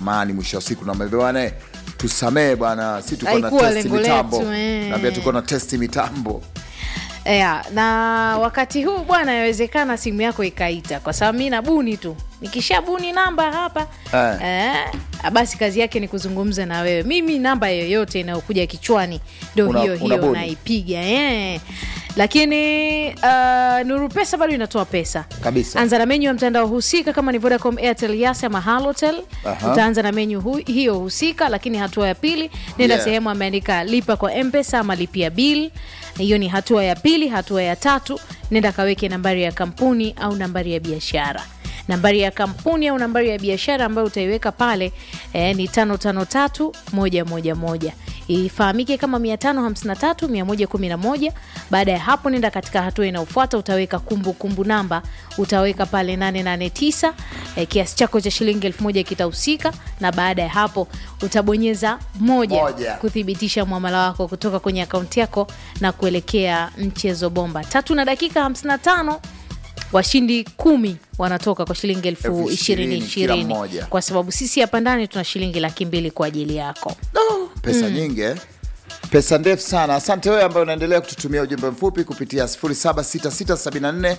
samani mwisho wa siku naambia bwana tusamee bwana si tuko na Haikuwa testi lengo mitambo letu, eh. naambia tuko na testi mitambo yeah, na wakati huu bwana yawezekana simu yako ikaita kwa sababu mi nabuni tu nikishabuni namba hapa Eh. eh, basi kazi yake ni kuzungumza na wewe mimi namba yoyote inayokuja kichwani ndo Una- hiyo hiyo unabuni. naipiga eh. lakini uh, nuru pesa bado inatoa pesa Kabisa. anza na menyu ya mtandao husika kama ni vodacom airtel yas ama halotel Aha. utaanza na menyu hu, hiyo husika lakini hatua ya pili nenda Yeah. sehemu ameandika lipa kwa mpesa ama lipia bil hiyo ni hatua ya pili hatua ya tatu nenda kaweke nambari ya kampuni au nambari ya biashara nambari ya kampuni au nambari ya biashara ambayo utaiweka pale eh, ni tano tano tatu moja moja moja ifahamike kama 553 111 baada ya hapo nenda katika hatua inayofuata utaweka kumbukumbu kumbu namba utaweka pale 889 eh, kiasi chako cha shilingi elfu moja kitahusika na baada ya hapo utabonyeza moja, Moja. kuthibitisha mwamala wako kutoka kwenye akaunti yako na kuelekea mchezo bomba tatu na dakika 55 washindi kumi wanatoka kwa shilingi elfu Elfu ishirini ishirini kila ishirini mmoja. kwa sababu sisi hapa ndani tuna shilingi laki mbili kwa ajili yako pesa nyingi eh? pesa ndefu sana asante wewe ambaye unaendelea kututumia ujumbe mfupi kupitia 076674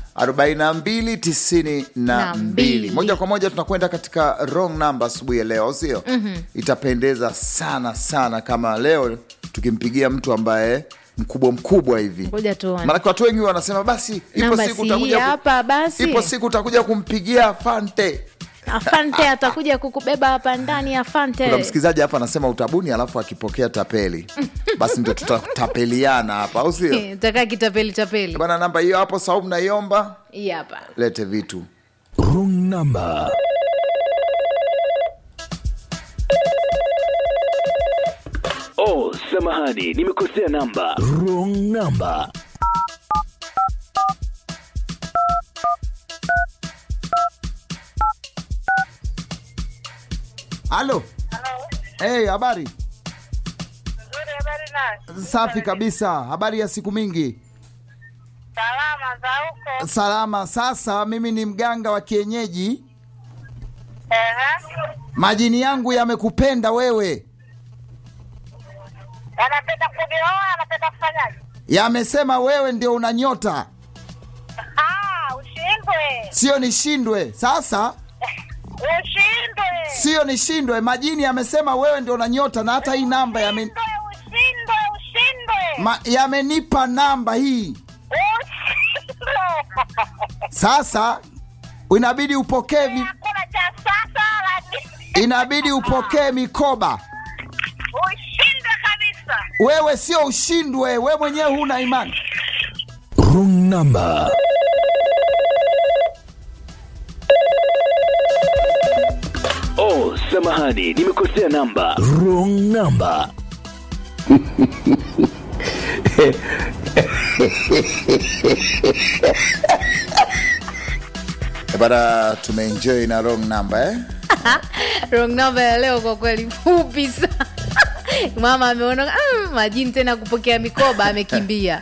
4292 moja kwa moja tunakwenda katika wrong number asubuhi ya leo au sio mm-hmm. itapendeza sana sana kama leo tukimpigia mtu ambaye mkubwa mkubwa hivi ngoja tuone maanake watu wengi wanasema basi ipo Namba siku si utakuja hii ku- hapa basi. ipo siku utakuja kumpigia fante afante atakuja kukubeba hapa ndani afante kuna msikilizaji hapa anasema utabuni alafu akipokea tapeli basi ndio tutatapeliana hapa au sio utakaa kitapeli tapeli bana namba hiyo hapo saumu naiomba hii hapa lete vitu Wrong number. Oh, samahani, nimekosea namba. Wrong number. halo hey, habari Nzuri, habari nayo? safi kabisa habari ya siku mingi Salama za huko? salama sasa mimi ni mganga wa kienyeji Ehe. majini yangu yamekupenda wewe Anapenda kunioa, anapenda kufanyaje? yamesema wewe ndio una nyota Ah, ushindwe, sio nishindwe sasa ushindwe, sio nishindwe majini yamesema wewe ndio una nyota na hata hii namba yame, ushindwe, ushindwe, ushindwe, ma, yamenipa namba hii ushindwe. sasa inabidi upokee vi, Hakuna cha sasa, lakini inabidi upokee mikoba ushindwe kabisa. wewe sio ushindwe we mwenyewe huna imani Wrong number. Oh, samahani, nimekosea namba. Wrong number. Eh, bana tumeenjoy na wrong number eh? wrong number ya leo kwa kweli fupi sana mama ameona mm, majini tena kupokea mikoba amekimbia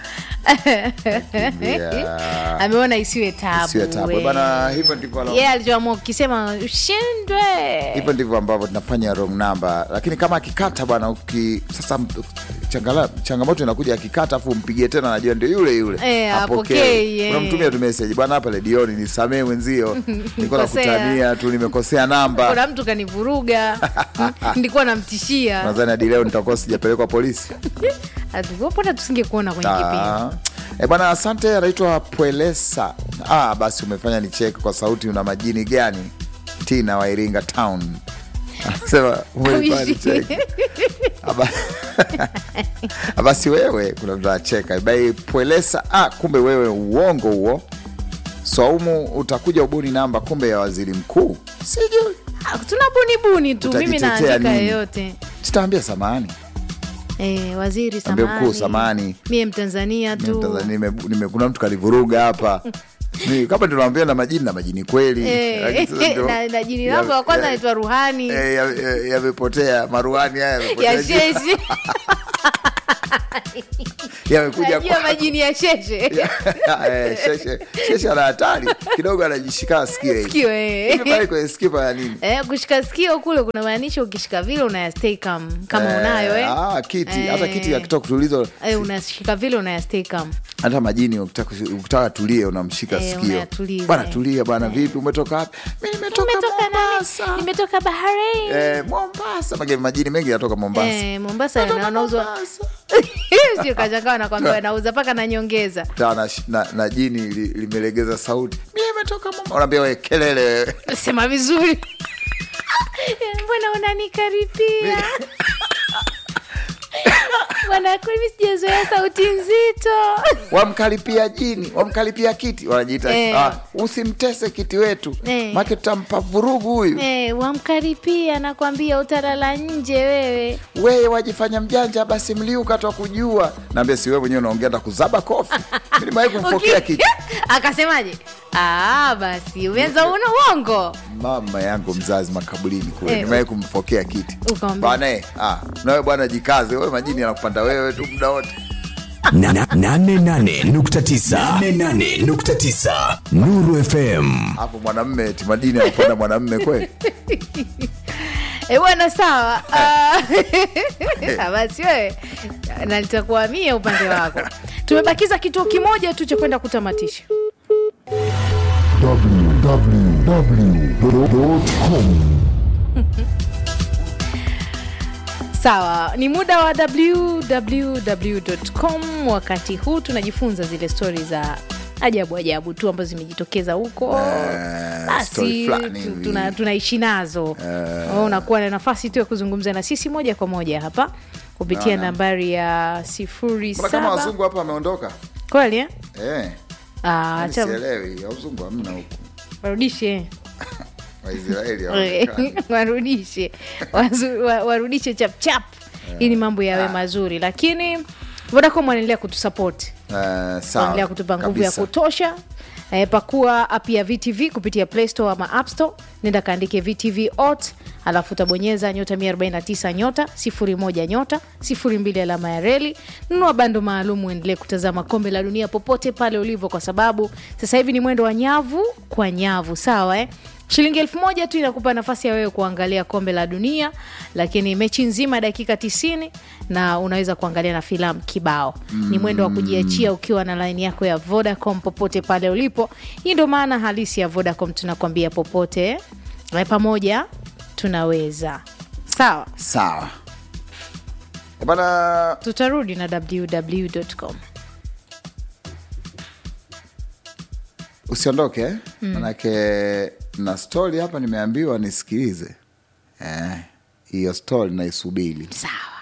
Kimbia. ameona isiwe tabu Isiwe tabu. we. Bana, hivyo ndivyo alo- yeye alichoamua kukisema ushindwe hivyo ndivyo ambavyo tunafanya wrong number lakini kama akikata bwana uki sasa m- changala, changamoto inakuja akikata afu umpigie tena najua ndio yule yule Eh, Hapokei. hapokei, eh. unamtumia tu message bwana hapa ledioni nisamee mwenzio niko Kosea. nakutania tu nimekosea namba kuna mtu kanivuruga nilikuwa namtishia nadhani hadi leo nitakuwa sijapelekwa polisi pona tusinge kuona kwenye kipindi Ah. Eh, bwana asante anaitwa pwelesa ah, basi umefanya ni chek kwa sauti una majini gani tina wa iringa town anasema umefanya ni check. Aba- Ah, basi wewe kuna mtu anacheka bai pwelesa ah, kumbe wewe uongo huo swaumu utakuja ubuni namba kumbe ya waziri mkuu sijui Ah, tuna bunibuni tu mimi Utajitetea naandika nini? yoyote sitaambia samani Eh, waziri Ambia mkuu, samani samahani. mie mtanzania Mimi tu Mtanzania, nime- nime- kuna mtu kalivuruga hapa Ni- kama tunawambia na majini na majini kweli Eh, Lakini sasa ndio- na- na jini ya- langu wa kwanza ya- naitwa ruhani eh, ya- ya- yamepotea maruani haya yamepotea. ya sheshi yamekuja najua kwa majini ya sheshe Eh, sheshe sheshe ana hatari kidogo anajishika sikio hivi. sikio eh. Hivi pale kwenye sikio ya nini Eh, kushika sikio kule kunamaanisha ukishika vile unayastay calm kama Eh, unayo eh. ah, kiti hata Eh. kiti akitoka kutuliza Eh, unashika vile unayastay calm hata majini ukitaka ukitaka tulie unamshika Eh, sikio unayatuliza, bwana eh. tulia bwana vipi umetoka wapi mi nimetoka Nimetoka mombasa nani? nimetoka Bahrain Eh, mombasa Mage- majini mengi yanatoka mombasa Eh, Mombasa Natoka na- wanauzwa Mombasa. sio kachakawa nakwambia nauza mpaka na nyongeza Ta, na, na, na jini li- limelegeza sauti mi imetoka mombasa unaambia we kelele wewe. sema vizuri mbona unanikaribia bwana kweli sijazoea sauti nzito wamkalipia jini wamkalipia kiti wanajiita Eh. ah, usimtese kiti wetu Eh. make tutampa vurugu huyu Eh, wamkaripia nakwambia utalala nje wewe weye wajifanya mjanja basi mliuka twa kujua naambia si wewe mwenyewe unaongea na kuzaba kofi nilimawai kumfokea Uki- kiti akasemaje Ah, basi umeanza una uongo mama yangu mzazi makaburini kule Eh, nimewahi kumfokea kiti Ukamwambia? bwana eh, ah, nawe bwana jikaze wewe majini anakupanda wewe tu muda wote Na- na- nane nane nukta tisa nane nane nukta tisa Nuru FM hapo mwanamme eti madini anapanda mwanamme kweli Eh, bwana sawa Ah, basi wewe na nitakuhamia upande wako tumebakiza kituo kimoja tu cha kwenda kutamatisha www.com sawa ni muda wa www.com wakati huu tunajifunza zile stori za ajabu ajabu tu ambazo zimejitokeza huko Eh, story basi fulani tu- hivi. tuna- tunaishi nazo Wewe unakuwa na nafasi tu ya kuzungumza na sisi moja kwa moja hapa kupitia nambari ya sifuri Mbona kama saba wazungu hapa wameondoka kweli eh? eh, Ah, yaani acha sielewi wazungu hamna huku warudishe waisraeli hawaonekani. warudishe Wazu- wa- warudishe chapchap ili mambo yawe mazuri lakini vodacom wanaendelea kutusapoti Eh, sawa, wanaendelea kutupa nguvu ya kabisa. kutosha e, pakua app ya vtv kupitia play store ama app store nenda kaandike vtv ot alafu utabonyeza nyota 149 nyota 01 nyota 02 alama ya reli nunua bando maalum uendelee kutazama kombe la dunia popote pale ulivyo kwa sababu sasa hivi ni mwendo wa nyavu kwa nyavu sawa eh? shilingi elfu moja tu inakupa nafasi ya wewe kuangalia kombe la dunia lakini mechi nzima dakika 90 na unaweza kuangalia na filamu kibao mm. ni mwendo wa kujiachia ukiwa na laini yako ya vodacom popote pale ulipo hii ndo maana halisi ya vodacom tunakwambia popote eh, pamoja tunaweza sawa sawa Eh, bana tutarudi na www.com usiondoke eh? manake na stori hapa nimeambiwa nisikilize Eh, hiyo stori naisubiri sawa